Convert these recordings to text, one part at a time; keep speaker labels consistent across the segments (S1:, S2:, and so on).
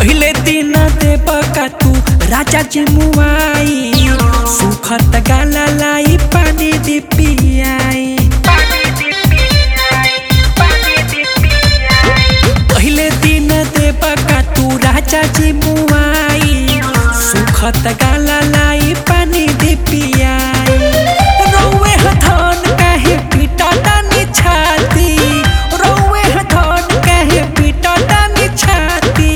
S1: पहले दिन देब का तू राजा जी मुआई सुखत गाला लाई पानी दी पियाई पहले दिन देब का तू राजा जी मुआई सुखत गाला लाई पानी दी पियाई रौवे हथन काहे पीटा तानी छाती रौवे हथन काहे पीटा तानी छाती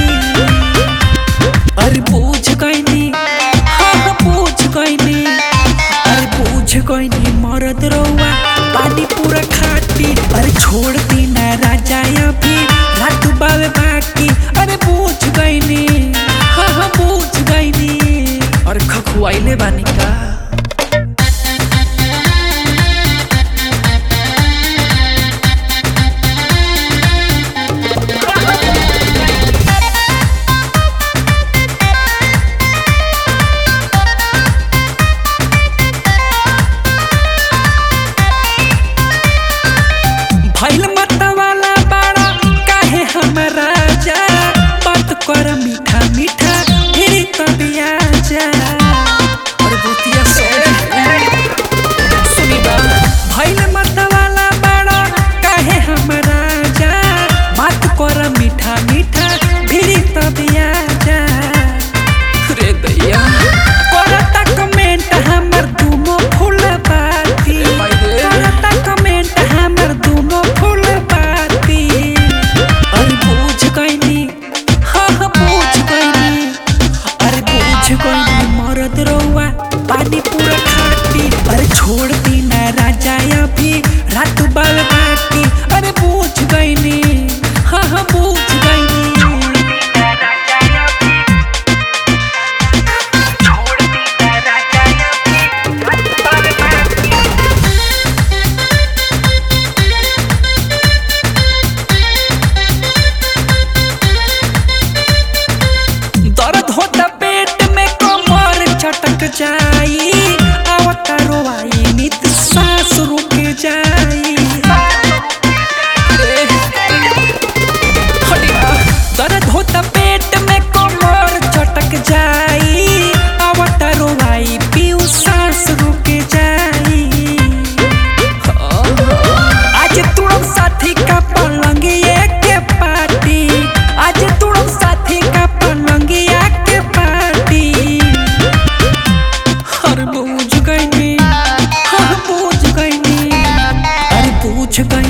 S1: अरे पूछ गईनी हाँ हाँ पूछ गईनी अरे पूछ गईनी मरद रौआ पानी पूरा खाती अरे छोड़ दी ना राजा अभी रात बावे बाकी अरे पूछ गईनी हाँ हाँ पूछ गईनी अरे खखुआइले बानी का भइल मतवाला बाड़ा काहे हम राजा बात कर मीठा मीठा फिर कबिया जा और बुतिया सुनी बा भइल मतवाला बाड़ा काहे हम राजा बात कर मीठा मीठा फिर कबिया जा रे दैया करता कमेंट हमर दुनो फूल बाती करता कमेंट हमर दुनो फूल बाती अरे पूछ गईनी हाँ हाँ पूछ गईनी अरे पूछ गईनी मरद रौआ पानी पूरा खाती अरे छोड़ दी ना राजा अभी रात बाल बाकी अरे पूछ गईनी हाँ हाँ पूछ गईनी दर्द होता पेट में कमर चटक जाई आवता रोवाई नित सांस रुक जाई ए, हटिया। दर्द होता पेट में कमर चटक जाई आवता रोवाई पीऊ सांस रुक जाई आज तुड़म साथी का पलंगिए के पार्टी आज तुड़म साथी का पलंगिया के पार्टी हर बूझ गईनी हर बूझ गईनी अरे पूछ गई